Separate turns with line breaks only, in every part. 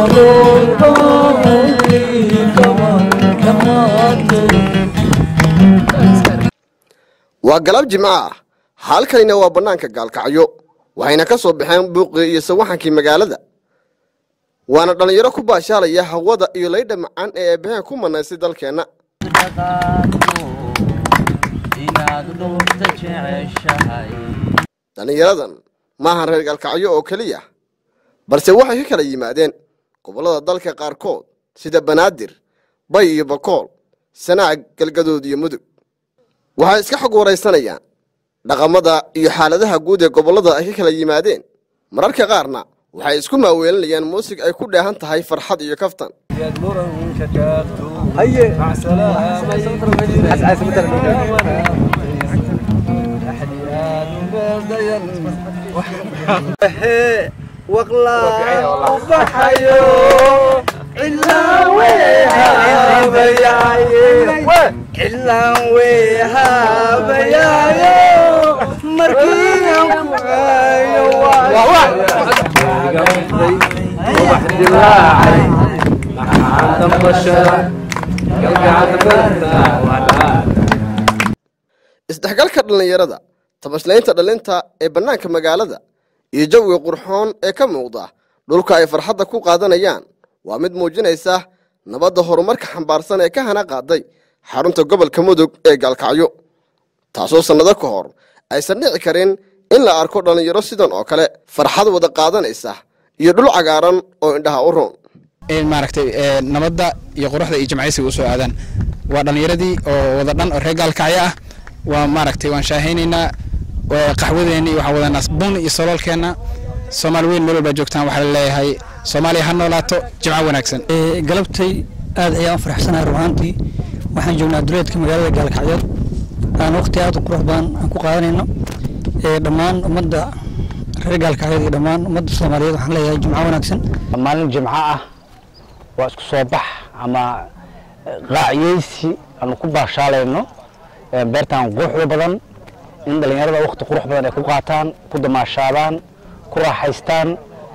waa galab jimco ah halkanina waa bannaanka gaalkacyo waxayna ka soo baxeen buuqii iyo sawaxankii magaalada waana dhallinyaro ku baashaalaya hawada iyo laydha macaan ee eebbaheen ku manaysay dalkeenna dhallinyaradan maahan reer gaalkacyo oo keliya balse waxay ka kala yimaadeen gobollada dalka qaarkood sida banaadir bay iyo bakool sanaag galgadood iyo mudug waxay iska xog waraysanayaan dhaqamada iyo xaaladaha guud ee gobollada ay ka kala yimaadeen mararka qaarna waxay isku maaweelinayaan muusig ay ku dheehan tahay farxad iyo kaftan isdhexgalka dhallinyarada tabaslaynta dhalinta ee bannaanka magaalada iyo jawiga qurxoon ee ka muuqda dhulka ay farxadda ku qaadanayaan waa mid muujinaysa nabadda horumarka xambaarsan ee ka hana qaaday xarunta gobolka mudug ee gaalkacyo taasoo sannado ka hor aysan dhici karin in la arko dhallinyaro sidan oo kale farxad wada qaadanaysa iyo dhul cagaaran oo indhaha u roon
maaragtay nabadda iyo quruxda iyo jimcaysiga usoo aadaan waa dhallinyaradii oo wada dhan oo reer gaalkacyo ah waa maaragtay waan shaahaynaynaa qaxwadeeni waxaan wadanaa bun iyo soloolkeenna soomaali weyn meel walbaa joogtaan waxaa la leeyahay soomaaliya ha noolaato jimco wanaagsan
galabtay aad ayaan u faraxsanahay ruhaantii waxaan joognaa duleedka magaalada gaalkacyood aan waqti aad u qurux badan aan ku qaadanayno dhammaan ummadda reer gaalkacyood iyo dhammaan ummadda soomaaliyeed waxaan leeyahay jimco wanaagsan
maalin jimco ah waa isku soo bax ama qaacyeysi aanu ku baashaalayno beertan quruxda badan in dhallinyarada waqti qurux badan ay ku qaataan ku damaashaadaan ku raaxaystaan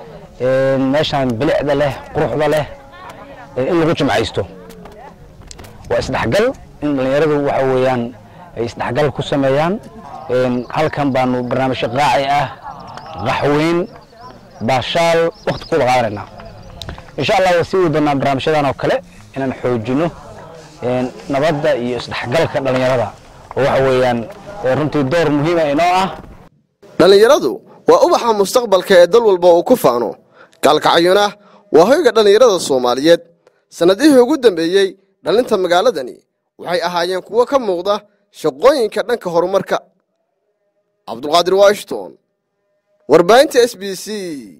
meeshaan bilicda leh quruxda leh in lagu jimcaysto waa isdhexgal in dhallinyaradu waxa weeyaan ay isdhexgal ku sameeyaan halkan baanu barnaamijyo qaaci ah qaxweyn baashaal waqti ku qaadanayna insha allah waa sii wadi doonaa barnaamijyadan oo kale inaan xoojino nabadda iyo isdhexgalka dhallinyarada oo waxa weeyaan runtii door muhiima inoo ah
dhallinyaradu waa ubaxa mustaqbalka ee dal walba uu ku faano gaalkacyona waa hoyga dhallinyarada soomaaliyeed sannadihii ugu dambeeyey dhalinta magaaladani waxay ahaayeen kuwo ka muuqda shaqooyinka dhanka horumarka cabdulqaadir washington warbaahinta s b c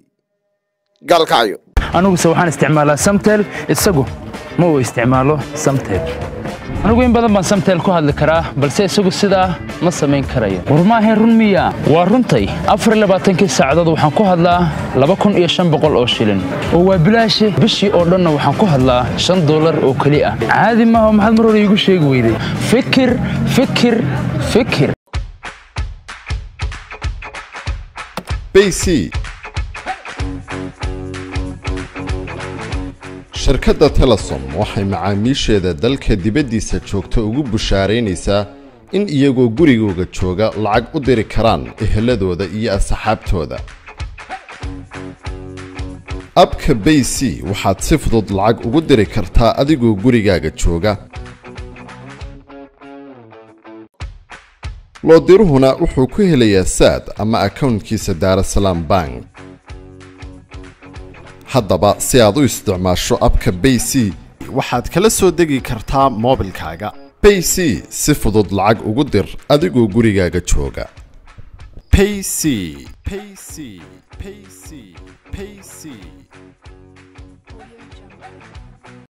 gaalkacyo
aniguse waxaan isticmaalaa samtel isagu ma uu isticmaalo samtel anigu in badan baan samtel ku hadli karaa balse isagu sidaa ma samayn karayo war maahayn run miya waa runtay afar labaatankii saacadood waxaan ku hadlaa laba kun iyo shan boqol oo shilin oo waa bilaashe bishii oo dhanna waxaan ku hadlaa shan dollar oo keli ah caadi maaha maxaad mar hore iigu sheegi weyday fikir fikir fikir
bc shirkadda telesom waxay macaamiisheeda dalka dibaddiisa joogta ugu bushaaraynaysaa in iyagoo gurigooga jooga lacag u diri karaan eheladooda iyo asxaabtooda abka bay c waxaad si fudud lacag ugu diri kartaa adigoo gurigaaga jooga loodiruhuna wuxuu ku helayaa saad ama akownkiisa daarasalaam bank haddaba si aad u isticmaasho abka bay c waxaad kala soo degi kartaa moobilkaaga bay c si fudud lacag ugu dir adigoo gurigaaga jooga pay c pay c pay c pay c